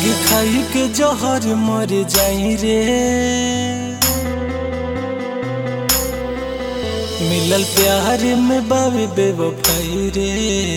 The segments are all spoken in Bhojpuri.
लगे खाई के जहर मर जाई रे मिलल प्यार में बाबे बेवफाई रे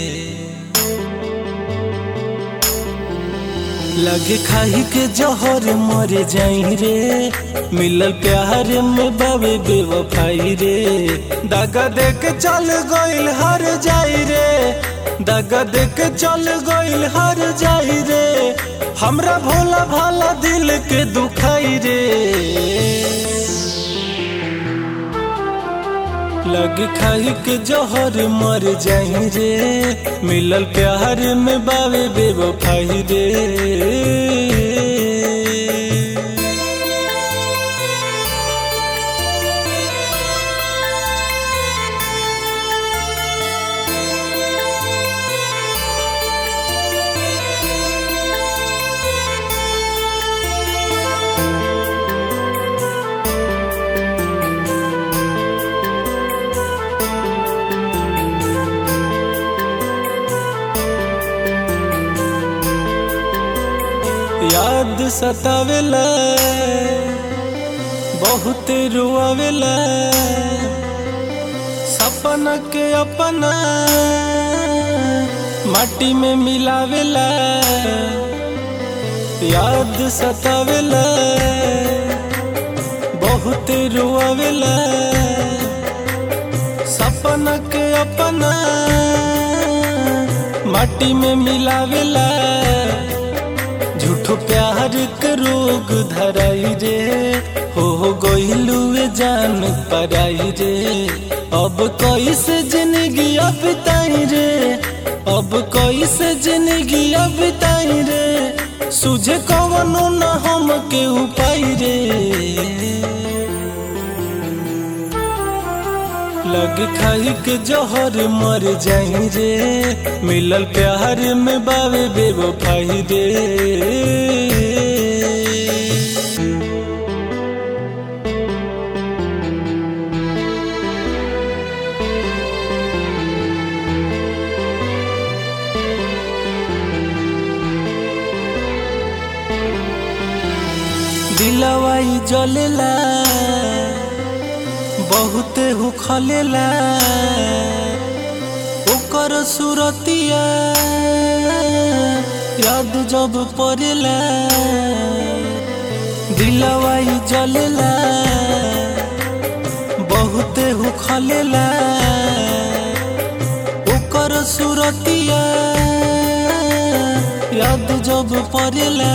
लगे खाई के जहर मर जाई रे मिलल प्यार में बाबे बेवफाई रे दागा दे के चल गइल हर जाई रे दागा दे के चल गइल हर जाई रे हमरा भोला भाला दिल के दुखाई रे लग खाई के जहर मर जाई रे मिलल प्यार में बावे बेवफाई रे याद सतावेला बहुत रुआवेला सपना के अपना माटी में मिलावेला याद सतावेला बहुत रुआवेला सपना के अपना माटी में मिलावेला झूठो प्यार के रोग धराई रे हो हो गइलुए जान पराई रे अब कैसे जिंदगी अब ताई रे अब कैसे जिंदगी अब ताई रे सुझे कवनो न हम के उपाय रे लग खाई के जहर मर जाई रे मिलल प्यार में बावे बेवफाई रे दिलवाई जलेला बहुत हो खलेला ओकर सुरतिया याद जब पड़ेला दिलवाई जलेला बहुत हो खलेला ओकर सुरतिया याद जब पड़ेला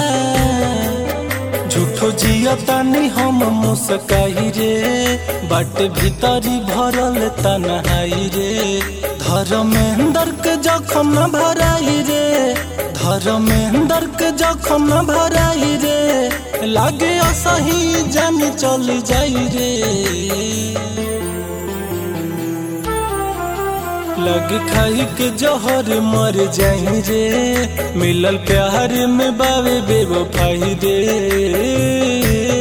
झूठो जिया तानी हम मुस्काई रे बाट भीतरी भरल तनहाई रे धर्मेंद्र के जखम न भराई रे धर्मेंद्र के जखम न भराई रे लागे असही जान चल जाई रे लग खाई के जहर मर जाई रे मिलल प्यार में बावे बेवफाई रे